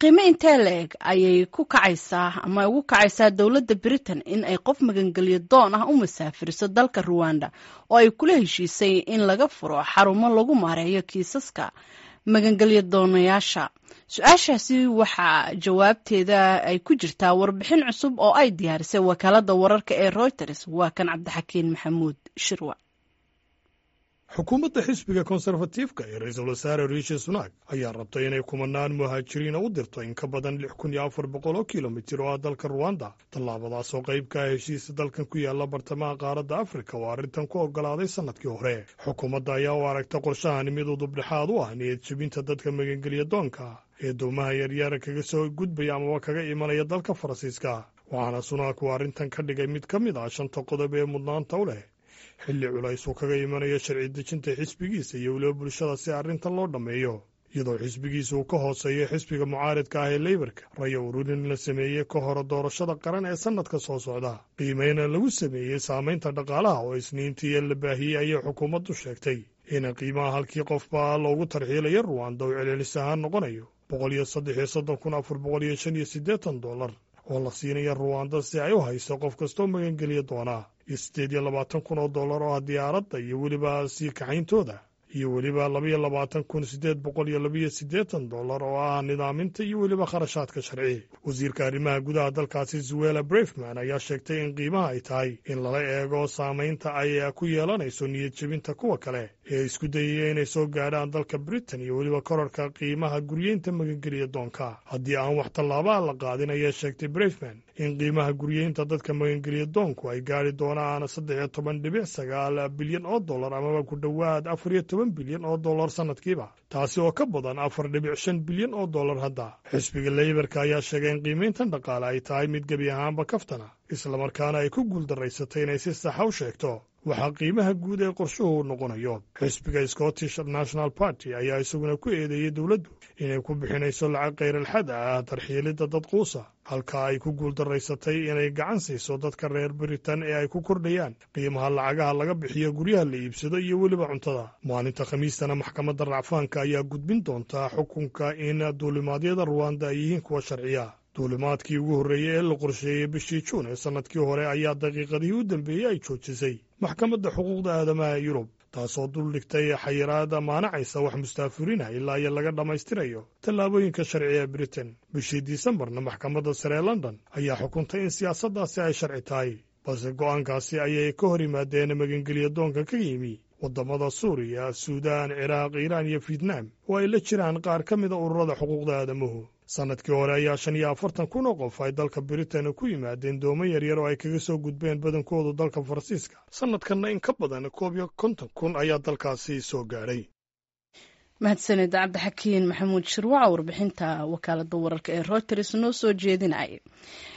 qiime intee la-eg ayay ku kacaysaa ama ugu kacaysaa dowladda britain in ay qof magangelyo doon ah u masaafiriso dalka ruwanda oo ay kula heshiisay in laga furo xarumo lagu maareeyo kiisaska magangelyo doonayaasha su-aashaasi waxaa jawaabteeda ay ku jirtaa warbixin cusub oo ay diyaarisay wakaalada wararka ee reuters waa kan cabdixakiin maxamuud shirwa xukuumadda xisbiga konserfatiifka ee ra-iisul wasaare riishi sunak ayaa rabtay inay kumanaan muhaajiriina u dirto in ka badan lix kun iyo afar boqol oo kilomitir oo ah dalka ruwanda tallaabadaas oo qayb ka ah heshiisa dalkan ku yaalla bartamaha qaaradda afrika oo arrintan ku oggolaaday sannadkii hore xukuumadda ayaa u aragta qorshahani mid udubdhexaad u ah niyad jebinta dadka magangelya doonka ee doomaha yaryaara kaga soo gudbaya amaba kaga imanaya dalka faransiiska waxaana sunak uu arrintan ka dhigay mid ka mid ah shanta qodob ee mudnaanta u leh xilli culays uu kaga imanayo sharci dejinta xisbigiisa iyo weliba bulshada si arrintan loo dhammeeyo iyadoo xisbigiisa uu ka hooseeyo xisbiga mucaaridka ah ee leybarka raya ururin la sameeyey ka hore doorashada qaran ee sannadka soo socda qiimeyna lagu sameeyey saamaynta dhaqaalaha oo isniintii la baahiyey ayay xukuumaddu sheegtay in qiimaha halkii qofba loogu tarxiilayo ruwanda uu celcelis ahaan noqonayo boqol iyo saddex iyo soddon kun afar boqol iyo shan iyo siddeetan dollar oo la siinaya ruwanda si ay u hayso qof kastoo magangeliya doonaa iyo siddeed iyo labaatan kun oo dollar oo ah diyaaradda iyo weliba sii kaxayntooda iyo weliba labaiyo labaatan kun siddeed boqol iyo labiyo siddeetan dollar oo ah nidaaminta iyo weliba kharashaadka sharci wasiirka arrimaha gudaha dalkaasi zuwela brefman ayaa sheegtay in qiimaha ay tahay in lala eego saamaynta ay ku yeelanayso niyad jebinta kuwa kale ee isku dayaya inay soo gaadhaan dalka britain iyo weliba korarka qiimaha guryeynta magangeliya doonka haddii aan wax tallaabaa la qaadin ayaa sheegtay brefman in qiimaha guryeynta dadka magangeliya doonku ay gaari doonaan saddex iyo toban dhibic sagaal bilyan oo dollar amaba ku dhowaad afar iyo toban bilyan oo dollar sannadkiiba taasi oo ka badan afar dhibic shan bilyan oo dollar hadda xisbiga leybarka ayaa sheegay in qiimayntan dhaqaale ay tahay mid gebi ahaanba kaftana islamarkaana ay ku guuldarraysatay inay si saxa u sheegto waxaa qiimaha guud ee qorshuhu noqonayo xisbiga scottish national party ayaa isaguna ku eedeeyey dowladdu inay ku bixinayso lacag khayral-xad ah tarxiilidda dad quusa halka ay ku guuldarraysatay inay gacan siiso dadka reer britain ee ay ku kordhayaan qiimaha lacagaha laga bixiyo guryaha la iibsado iyo weliba cuntada maalinta khamiistana maxkamadda racfaanka ayaa gudbin doontaa xukunka in duulimaadyada ruwanda ay yihiin kuwa sharciya duulimaadkii ugu horreeyey ee la qorsheeyey bishii juun ee sannadkii hore ayaa daqiiqadihii u dambeeyey ay joojisay maxkamadda xuquuqda aadamaha ee yurub taasoo dul dhigtay xayiraada maanacaysa wax mustaafuriinah ilaa iyo laga dhammaystirayo tallaabooyinka sharci ee britain bishii disembarna maxkamadda sare ee london ayaa xukuntay in siyaasaddaasi ay sharci tahay balse go'aankaasi ayay ka hor yimaadeen magangelya doonka ka yimi waddamada suuriya suudaan ciraaq iiraan iyo fietnaam oo ay la jiraan qaar ka mida ururada xuquuqda aadamuhu sannadkii hore ayaa shan iyo afartan kun oo qof ay dalka britain ku yimaadeen doomo yaryar oo ay kaga soo gudbeen badankoodu dalka faransiiska sannadkanna in ka badan koob iyo konton kun ayaa dalkaasi soo gaadhay mahadsaned cabdixakiin maxamuud shirwaca warbixinta wakaalada wararka ee reuters noo soo jeedinaya